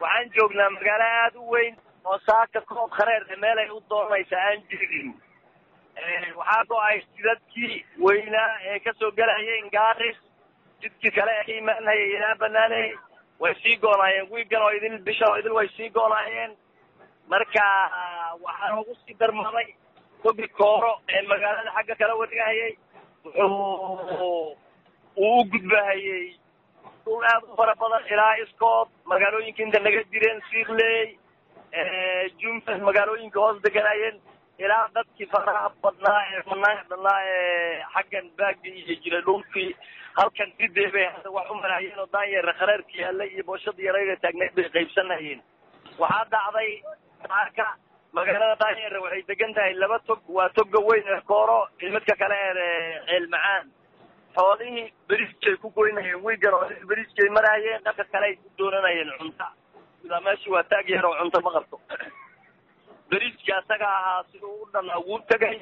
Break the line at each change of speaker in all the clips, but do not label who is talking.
waxaan joognaa magaalo aada u weyn oo saaka koob khareer meel ay u doonaysa aan jirin waxaa go-ay jidadkii weynaa ee kasoo gelayeen gaaris jidkii kale ee ka imaanhayay ilaa banaaney way sii goonaayeen wiigan oo idil bisha oo idil way sii goonaayeen marka waxaa ugu sii darmaday tobi kooro ee magaalada xagga kala wareegahayay wuxuu uu u gudbahayey dhul aad u fara badan ilaa iscood magaalooyinka inta naga jireen siirley jumfas magaalooyinka hoos deganayeen ilaa dadkii faraha badnaa ee fanaanka badnaa ee xaggan baagga iyo jiray dhulkii halkan sidee bay hadda wax u maraayeen oo daanyeera khareerka yaallay iyo booshada yarayda taagneed bay qaybsanayeen waxaa dhacday saaka magaalada daanyeera waxay degan tahay laba tog waa toga weyn ee kooro iyo midka kale ee ceel macaan xoolihii beriskay ku goynayeen wiigan oo beriskay maraayeen dhanka kale ay ku doonanayeen cunta ilaa meeshii waa taag yar oo cunto ma qabto beriski asaga ahaa siduu u dhan wuu tegay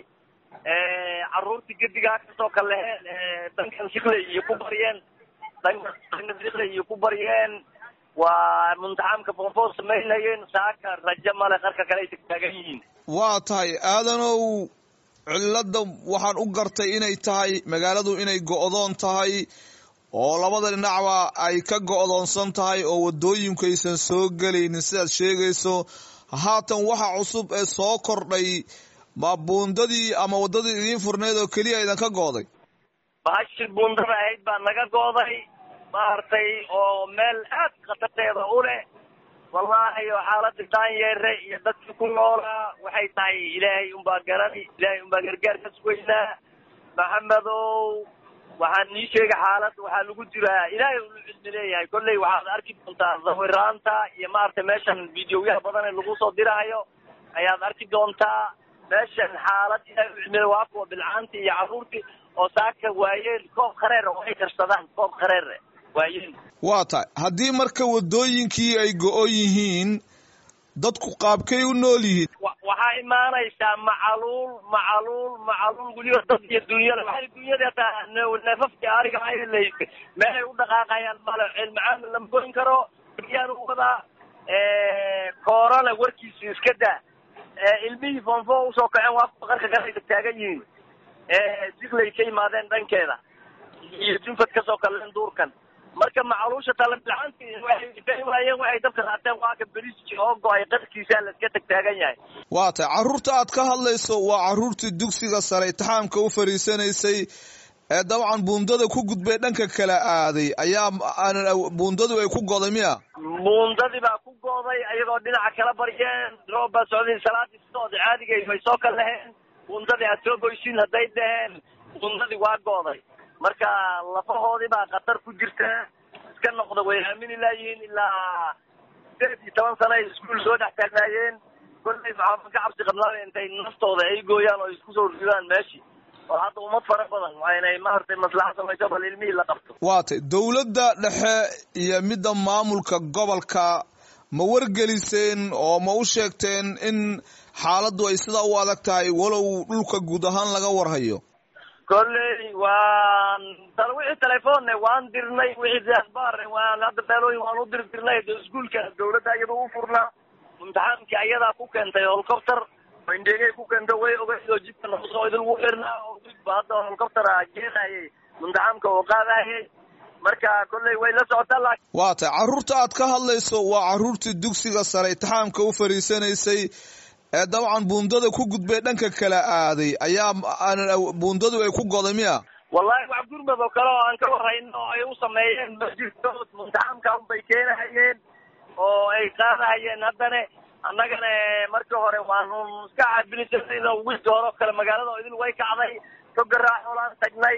carruurtii gedigaa kasoo kaleheen dankan sikley iyo ku baryeen danka dankan sikley iyo ku baryeen waa muntaxamka foonfoon samaynayeen saaka rajo male qarka kale ay tagtaagan yihiin
waa tahay aadanow cilladda waxaan u gartay inay tahay magaaladu inay go'doon tahay oo labada dhinacba ay ka go'doonsan tahay oo waddooyinku aysan soo gelaynin sidaad sheegayso haatan waxa cusub ee soo kordhay ma buundadii ama waddadii idiin furneed oo keliya idinka go'day
bahashi buundada ahayd baa naga go'day maaragtay oo meel aad khatarteeda u leh wallaahi oo xaaladii daanyeere iyo dadkii ku noolaa waxay tahay ilaahay unbaa garani ilaahay unbaa gargaar ka sugaynaa maxamedow waxaan nii sheegay xaalad waxaa lagu jiraa ilaahay ulu cilmi leeyahay kolley waxaad arki doontaa sawiraanta iyo maaragtay meeshan videoyaha badan ee lagu soo diraayo ayaad arki doontaa meeshan xaalad ilaahay u cilmi waa kuwa bilcaantii iyo carruurtii oo saaka waayeen koob khareer oo ay karsadaan koob khareer waayeen
waa tahay haddii marka waddooyinkii ay go-o yihiin dadku qaabkay u nool yihiin
waxaa imaanaysaa macaluul macaluul macaluul weliba dad iyo dunyada waxay dunyada hataa neefafkii ariga aylaysay meelay u dhaqaaqayaan male cilmacaan lama goyn karo yaan u wadaa koorana warkiisu iska daa ilmihii foonfo usoo kaceen waa kuwa qarka kale taagan yihiin siklay ka yimaadeen dhankeeda iyo junfad kasoo kaleen duurkan marka macaluusha talabilaantii waxay waayeen waxay dabka qaateen waa ka beriski oo go-ay qarkiisa la iska tagtaagan yahay
waa tahay carruurta aad ka hadlayso waa carruurtii dugsiga sare itixaamka u fariisanaysay ee dabcan buundada ku gudbay dhanka kala aaday ayaa buundadu ay ku goday miya
buundadii baa ku go'day ayagoo dhinaca kala baryeen roob baa socday salaadii sidood caadigay way soo kal laheen buundadii aad soo goysiin hadday dhaheen buundadii waa go'day marka lafahoodii baa khatar ku jirta iska noqda way aamini laayihiin ilaa sideed iyo toban sana ay iskuul soo dhex taagnaayeen kollay maxaama ka cabsi qabnaa intay naftooda ay gooyaan oo isku soo ridaan meeshii oo hadda ummad fara badan waa inay maaragtay maslaxa samayso bal ilmihii la qabto
waa tay dowladda dhexe iyo midda maamulka gobolka ma wargeliseen oo ma u sheegteen in xaaladdu ay sidaa u adag tahay walow dhulka guud ahaan laga warhayo
kolley waan wixii telefoonne waan dirnay wixii asbaar waan hadda beelooyin waan u dir dirnay iskuulka dawladda iyada u furnaa imtixaankii ayadaa ku keentay holcopter indheegay ku keenta way ogeyd oo jidka noqosoo idinku xirnaa oo ba hadda holcoptera geenayay imtixaamka oo qaadayay marka kolley way la socotaa laakiin
waa tay carruurta aad ka hadlayso waa carruurtii dugsiga sare itixaamka u fariisanaysay ee dabcan buundada ku gudbay dhanka kala aaday ayaa buundadu ay ku goday miya
wallahi wax gurmad oo kale oo aan ka warhayno oo ay u sameeyeen ma jirto imtixaamka unbay keenahayeen oo ay qaadahayeen haddana annagana markii hore waanu iska caabinisan wiilki hore oo kale magaalada oo idil way kacday togaraaxolaan tagnay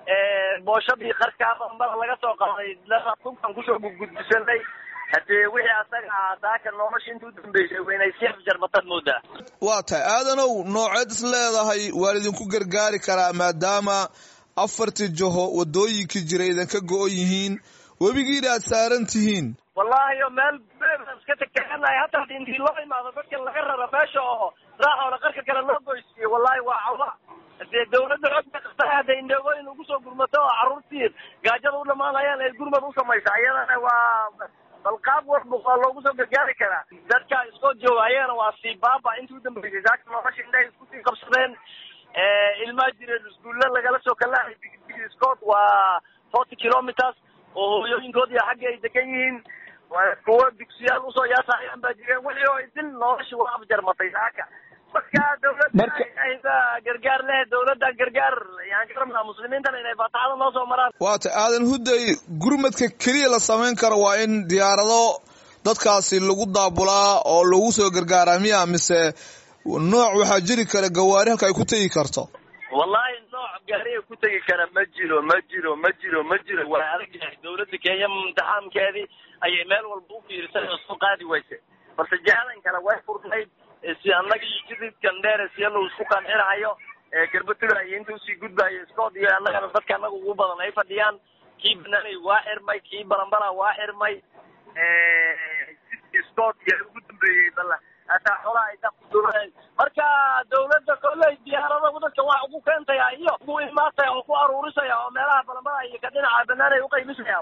booshadii qarkaa bambada laga soo qaaday tunkan kusoo gudgudbisanay haddee wixii asaga ahaa saaka nolosha inta u dambeysay waynay si afjarbataad moodaa
waa tahay aadanow nooceed is leedahay waa idinku gargaari karaa maadaama afartii jaho waddooyinkii jira idinka go-on yihiin webigiina aad saaran tihiin
wallahi o meel iska tagtaaganahay hataa intii loo imaado dadka laga raro meesha oo raaxoola qarka kale loo goysiiyo wallahi waa cawla dee dawladda xoog bay qabtaa hadday indheegooyin ugu soo gurmato oo carruurtii gaajada u dhamaanayaan ay gurmad u samaysa iyadana waa bal qaab walba waa loogu soo gargaari karaa dadka iskoo jooga ayagana waa sii baaba intii udambeysay saaka nolosha indhahay isku sii qabsadeen ilmaa jireen iskuulla lagala soo kalahay scott waa forty kilometers oo hooyooyinkood iyo xagga ay degan yihiin kuwa dugsiyaal usoo yaasayaan baa jireen wixii oo idin nolosha waa afjarmatay saaka marka dawladda gargaar leh dawladda gargaar yaan ka rabnaa muslimiintana inay faataxada noo soo maraan
waata aadan hudday gurmadka keliya la samayn karo waa in diyaarado dadkaasi lagu daabulaa oo lagu soo gargaaraa miya mise nooc waxaa jiri kara gawaari halka ay ku tegi karto
wallahi nooc gaariga ku tegi kara ma jiro ma jiro ma jiro ma jiro waa adag yahay dawladda kenya imtixaamkeedii ayay meel walba u fiirisay oo soo qaadi wayse balse jihaadan kale way furnayd si annaga iyo jididkan dheer siyalo isku qancinahayo garbatuga iyo inta usii gudbayo scood iyo annagana dadka annaga ugu badan ay fadhiyaan kii banaanay waa xirmay kii balambala waa xirmay scood iyo ugu dambeeyey bala hataa xolaha ay dakuduureen marka dawladda kolley diyaarada dadka wax ugu keentaya iyo ugu imaataya oo ku aruurisaya oo meelaha balambala iyo ka dhinaca banaan ay uqaymisaya